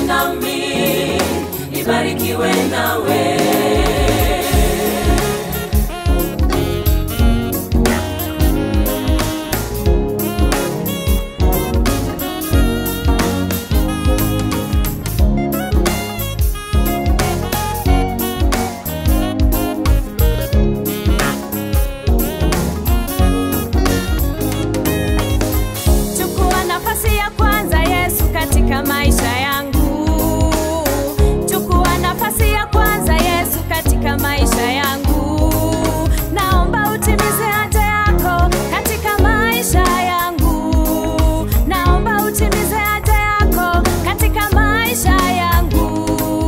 nami nibarikiwe nawe Chukua nafasi ya kwanza Yesu katika maisha yangu. Chukua nafasi ya kwanza Yesu katika maisha yangu. Naomba utimize haja yako katika maisha yangu. Naomba utimize haja yako katika maisha yangu.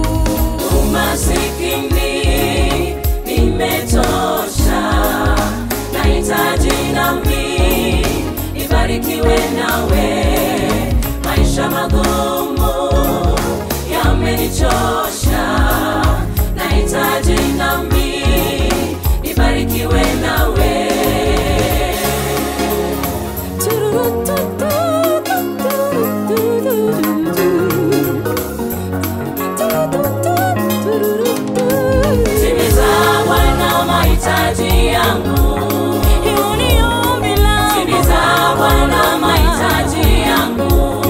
umasikini nimetosha nahitaji nami nibarikiwe nawe maisha magumu yamenichosha nahitaji nami nibarikiwe nawe timiza bwana mahitaji yangu timiza bwana mahitaji yangu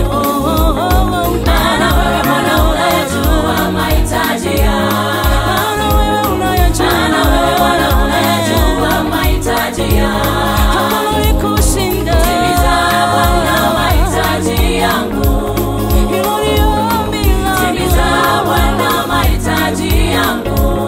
maana wewe bwana unayajua mahitaji yangu maana wewe bwana unayajua mahitaji yangu timiza bwana mahitaji yangu timiza bwana mahitaji yangu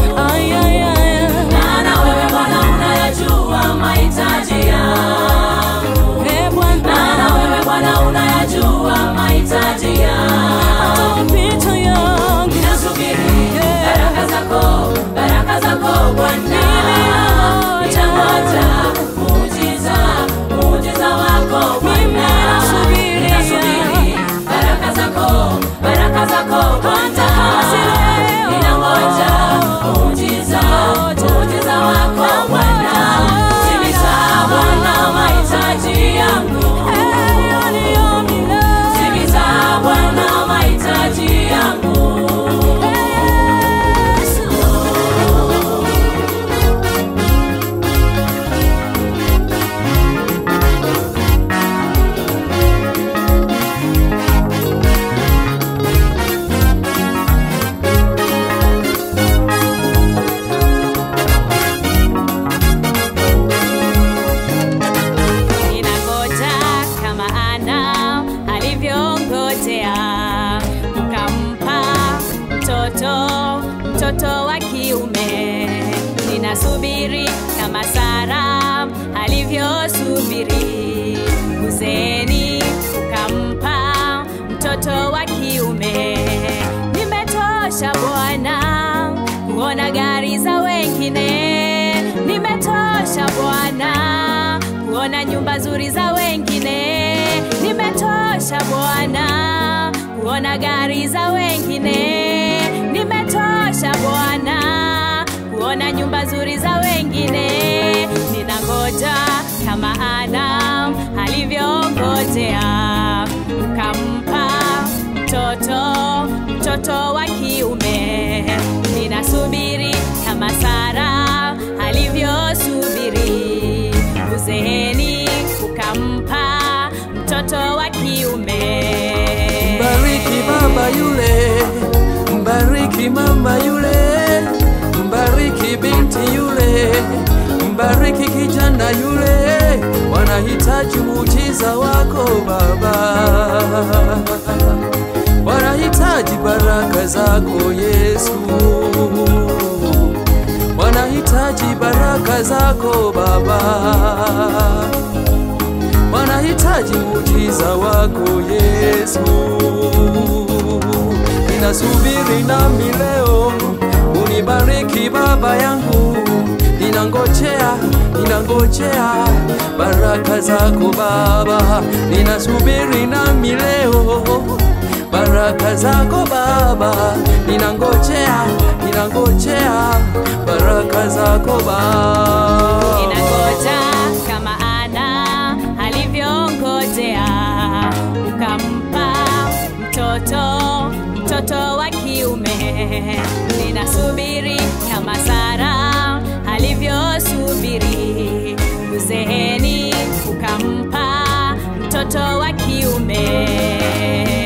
maana wewe bwana unayajua mahitaji yangu maana wewe bwana unayajua mahitaji yangu ninasubiri baraka zako baraka zako bwana ninangoja muujiza muujiza wako bwana ninasubiri baraka zako baraka zako bwana ninangoja muujiza muujiza wako bwana timiza bwana mahitaji yangu timiza bwana mahitaji yangu Ninangoja kama Ana alivyongojea, ukampa mtoto, mtoto wa kiume. Ninasubiri kama Sara alivyosubiri, uzeeni ukampa mtoto wa kiume. Nimetosha Bwana kuona gari za wengine, nimetosha Bwana kuona nyumba nzuri za wengine, nimetosha Bwana kuona gari za wengine, nimetosha Bwana kuona nyumba nzuri za wengine. Ninangoja kama Ana alivyongojea, ukampa mtoto, mtoto wa kiume. Ninasubiri kama Sara alivyosubiri, uzeeni ukampa mtoto wa kiume. Mbariki baba yule, mbariki mama yule, mbariki binti yule, mbariki kijana yule, wanahitaji muujiza wako Baba, wanahitaji baraka zako Yesu, wanahitaji baraka zako Baba wanahitaji muujiza wako Yesu. Ninasubiri nami leo unibariki Baba yangu, ninangojea, ninangojea baraka zako Baba, ninasubiri nami leo baraka zako Baba, ninangojea, ninangojea baraka zako Baba. Ninangoja kama Ana alivyongojea, ukampa mtoto, mtoto wa kiume. Ninasubiri kama Sara alivyosubiri, uzeeni ukampa mtoto wa kiume.